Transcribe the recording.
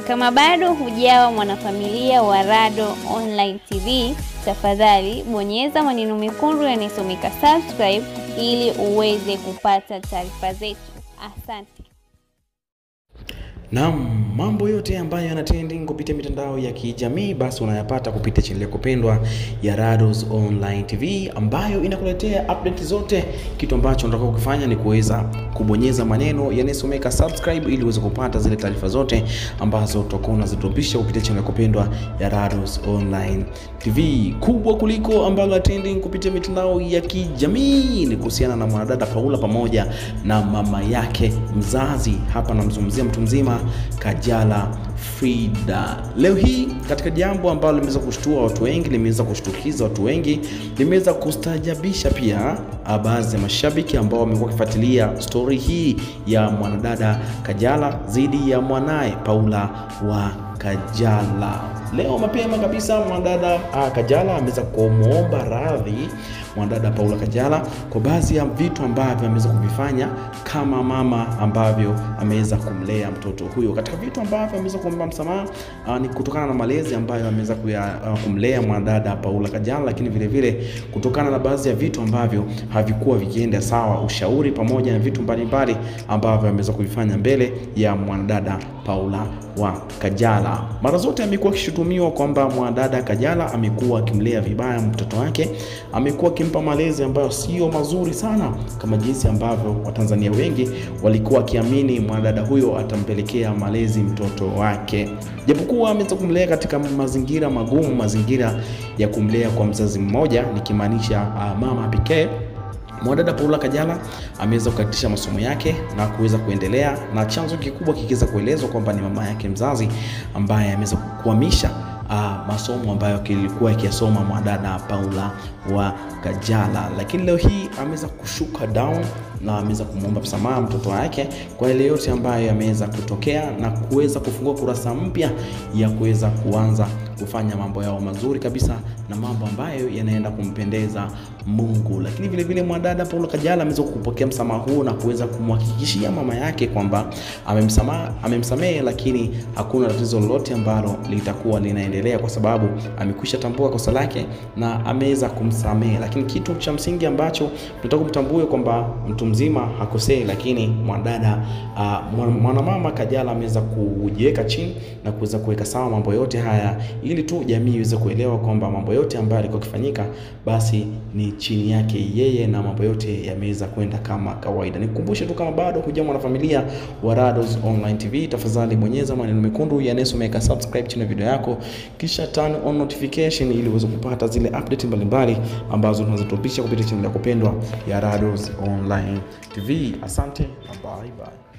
Kama bado hujawa mwanafamilia wa Rado Online TV, tafadhali bonyeza maneno mekundu yanayosomeka subscribe ili uweze kupata taarifa zetu. Asante. Naam, mambo yote ambayo yana trending kupitia mitandao ya kijamii basi unayapata kupitia chaneli yako pendwa ya Rados Online TV ambayo inakuletea update zote. Kitu ambacho unataka kukifanya ni kuweza kubonyeza maneno yanayosomeka subscribe ili uweze kupata zile taarifa zote ambazo utakuwa unazidropisha kupitia chaneli yako pendwa ya Rados Online TV. Kubwa kuliko ambalo trending kupitia mitandao ya kijamii ni kuhusiana na mwanadada Paula pamoja na mama yake mzazi. Hapa namzungumzia mtu mzima Kajala Frida. Leo hii katika jambo ambalo limeweza kushtua watu wengi, limeweza kushtukiza watu wengi, limeweza kustajabisha pia baadhi ya mashabiki ambao wamekuwa wakifuatilia stori hii ya mwanadada Kajala dhidi ya mwanaye Paula wa Kajala. Leo mapema kabisa mwanadada ah, Kajala ameweza kumwomba radhi mwanadada Paula Kajala kwa baadhi ya vitu ambavyo ameweza kuvifanya kama mama ambavyo ameweza kumlea mtoto huyo. Katika vitu ambavyo ameweza kuomba msamaha uh, ni kutokana na malezi ambayo ameweza uh, kumlea mwanadada Paula Kajala, lakini vile vile kutokana na baadhi ya vitu ambavyo havikuwa vikienda sawa, ushauri pamoja na vitu mbalimbali ambavyo ameweza kuvifanya mbele ya mwanadada Paula wa Kajala. Mara zote amekuwa akishutumiwa kwamba mwanadada Kajala amekuwa akimlea vibaya mtoto wake, amekuwa akimpa malezi ambayo sio mazuri sana, kama jinsi ambavyo Watanzania wengi walikuwa wakiamini mwanadada huyo atampelekea malezi mtoto wake, japokuwa ameweza kumlea katika mazingira magumu, mazingira ya kumlea kwa mzazi mmoja, nikimaanisha uh, mama pekee. Mwanadada Paula Kajala ameweza kukatisha masomo yake na kuweza kuendelea, na chanzo kikubwa kikiweza kuelezwa kwamba ni mama yake mzazi ambaye ameweza kukwamisha uh, masomo ambayo kilikuwa ikiyasoma mwanadada Paula wa Kajala, lakini leo hii ameweza kushuka down na ameweza kumwomba msamaha mtoto wake kwa yale yote ambayo yameweza kutokea na kuweza kufungua kurasa mpya ya kuweza kuanza kufanya mambo yao mazuri kabisa na mambo ambayo yanaenda kumpendeza Mungu. Lakini vile vile mwanadada Paula Kajala ameweza kupokea msamaha huu na kuweza kumhakikishia mama yake kwamba amemsamaha, amemsamehe, lakini hakuna tatizo lolote ambalo litakuwa linaendelea kwa sababu amekwisha tambua kosa lake na ameweza kumsamehe. Lakini kitu cha msingi ambacho tunataka kumtambue kwamba mtu mzima hakosei, lakini mwanadada uh, mwanamama Kajala ameweza kujiweka chini na kuweza kuweka sawa mambo yote haya ili tu jamii iweze kuelewa kwamba mambo yote ambayo yalikuwa yakifanyika basi ni chini yake yeye na mambo yote yameweza kwenda kama kawaida. Nikukumbushe tu kama bado huja mwanafamilia wa Rados Online TV, tafadhali bonyeza maneno mekundu yanayosomeka subscribe chini ya video yako, kisha turn on notification ili uweze kupata zile update mbalimbali ambazo tunazitopisha kupitia channel yako pendwa ya Rados Online TV. Asante na bye bye.